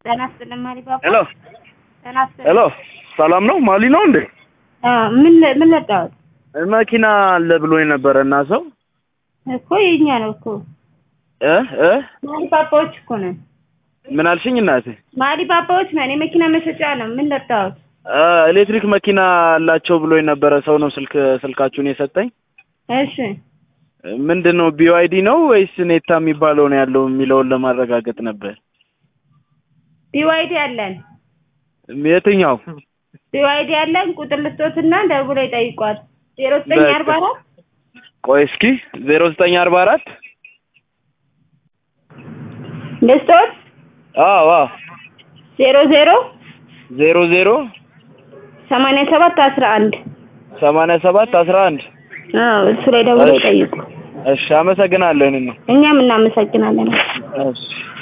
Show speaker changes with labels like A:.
A: ጤና ይስጥልኝ ማሪባባ።
B: ሄሎ
A: ጤና ይስጥልኝ።
B: ሄሎ፣ ሰላም ነው? ማሊ ነው እንዴ?
A: አዎ፣ ምን ምን ለጣሁት
B: መኪና አለ ብሎኝ ነበረ እና ሰው
A: እኮ የኛ ነው እኮ
B: እ እ
A: ማሪባባዎች እኮ ነን።
B: ምን አልሽኝ እናቴ?
A: ማሪባባዎች ነን። የመኪና መሸጫ ነው። ምን ለጣሁት?
B: እ ኤሌክትሪክ መኪና አላቸው ብሎኝ ነበረ ሰው ነው ስልክ ስልካችሁን የሰጠኝ።
A: እሺ
B: ምንድን ነው ቢዋይዲ ነው ወይስ ኔታ የሚባለው ነው ያለው የሚለውን ለማረጋገጥ ነበር።
A: ቢዋይዲ አለን።
B: የትኛው?
A: ቢዋይዲ አለን። ቁጥር ልስጦትና ደውለው ይጠይቋል። ዜሮ ዘጠኝ አርባ አራት
B: ቆይ እስኪ ዜሮ ዘጠኝ አርባ አራት
A: ልስጦት
B: አዎ አዎ
A: ዜሮ ዜሮ
B: ዜሮ ዜሮ
A: ሰማንያ ሰባት አስራ አንድ
B: ሰማንያ ሰባት አስራ አንድ
A: አዎ እሱ ላይ ደውለው ይጠይቁ።
B: እሺ አመሰግናለሁ። እኔ ነው
A: እኛም እናመሰግናለን።
B: እሺ